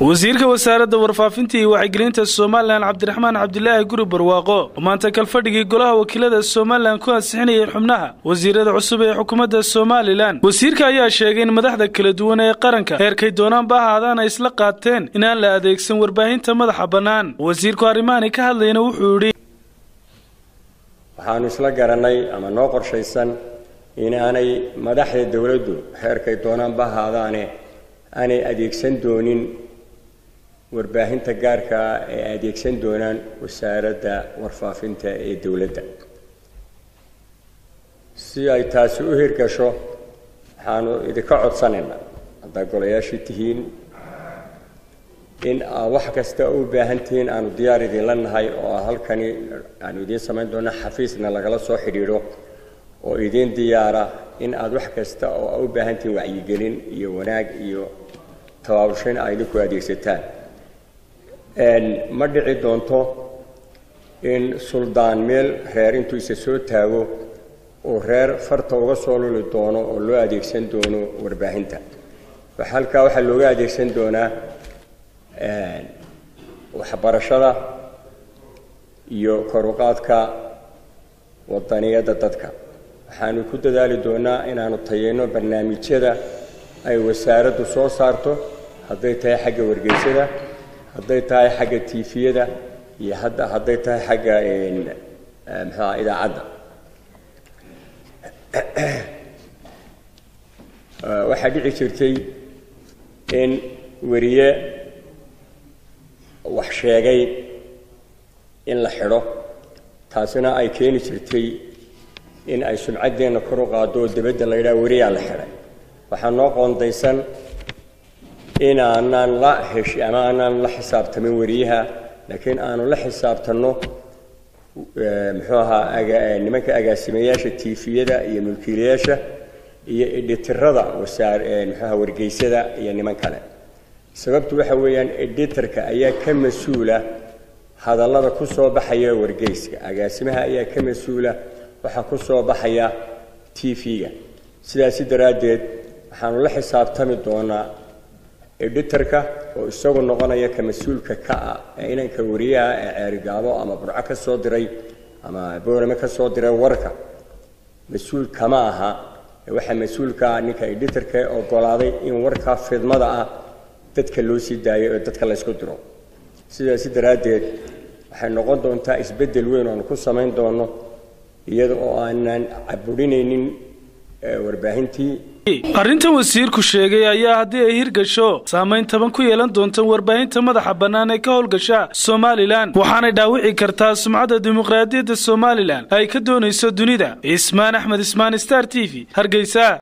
wasiirka wasaaradda warfaafinta iyo wacyigelinta somalilan cabdiraxmaan cabdilaahi guri barwaaqo oo maanta kalfadhigii golaha wakiilada somalilan ku ansixinayay xubnaha wasiirada cusub ee xukuumadda somalilan wasiirka ayaa sheegay in madaxda kala duwan ee qaranka heerkay doonaanba ahaadaan ay isla qaateen inaan la adeegsan warbaahinta madaxa bannaan wasiirku arrimahani ka hadlayna wuxuu yidhi waxaanu isla garanay ama noo qorshaysan inaanay madaxda dowladdu heerkay doonaanba ahaadaane aanay adeegsan doonin warbaahinta gaarka ah ee adeegsan doonaan wasaaradda warfaafinta ee dowladda si ay taasi u hirgasho waxaanu idinka codsanaynaa haddaa golayaashii tihiin in aa wax kasta u baahan tihiin aanu diyaar idinla nahay oo halkani aanu idiin samayn doona xafiisna lagala soo xidhiidho oo idiin diyaara in aada wax kasta oo a u baahan tihiin wacyigelin iyo wanaag iyo tabaabushayn aa idinku adeegsataan ma dhici doonto in suldaan meel reer intuu isa soo taago uu reer farta uga soo luli doono oo loo adeegsan doono warbaahinta halkaa waxaa looga adeegsan doonaa waxbarashada iyo koruqaadka wadaniyadda dadka waxaanu ku dadaali doonaa inaanu tayeyno barnaamijyada ay wasaaraddu soo saarto hadday tahay xagga wargeysada hadday tahay xagga tiifiyada iyo hadday tahay xagga mxuaha idaacadda waxaa dhici jirtay in weriye wax sheegay in la xidho taasina ay keeni jirtay in ay sumcaddeenna kor u qaado oo dibadda la yidhaha weriyaa la xidhay waxaa noo qoondaysan inaanaan la heshi ama aanaan la xisaabtamin weriyaha laakiin aanu la xisaabtanno muxuu ahaa nimanka agaasimayaasha tiifiyada iyo mulkiilayaasha iyo editirada wasaar muxuaha wargeysada iyo niman kale sababtu waxa weeyaan editorka ayaa ka mas-uula hadallada ku soo baxaya wargeyska agaasimaha ayaa ka mas-uula waxaa ku soo baxaya t v-ga sidaasi daraaddeed waxaanu la xisaabtami doonaa editorka oo isagu noqonaya ka mas-uulka ka ah ee inanka wariyaha ee ceerigaabo ama burco ka soo diray ama boorame ka soo diray warka mas-uul kama aha waxaa mas-uulka ah ninka editorka ee ogolaaday in warkaa fidmada ah dadka loo sii daayo oo dadka laysku diro sidaasi daraaddeed waxay noqon doontaa isbeddel weyn oanu ku samayn doono iyada oo aanan caburinaynin warbaahintii arrintan wasiirku sheegay ayaa haddii ay hirgasho saamayn taban ku yeelan doonta warbaahinta madaxa bannaan ee ka howlgasha somalilan waxaanay dhaawici kartaa sumcadda dimuqraadiyadda somalilan ay ka doonayso dunida ismaan axmed ismaan star t v hargeysa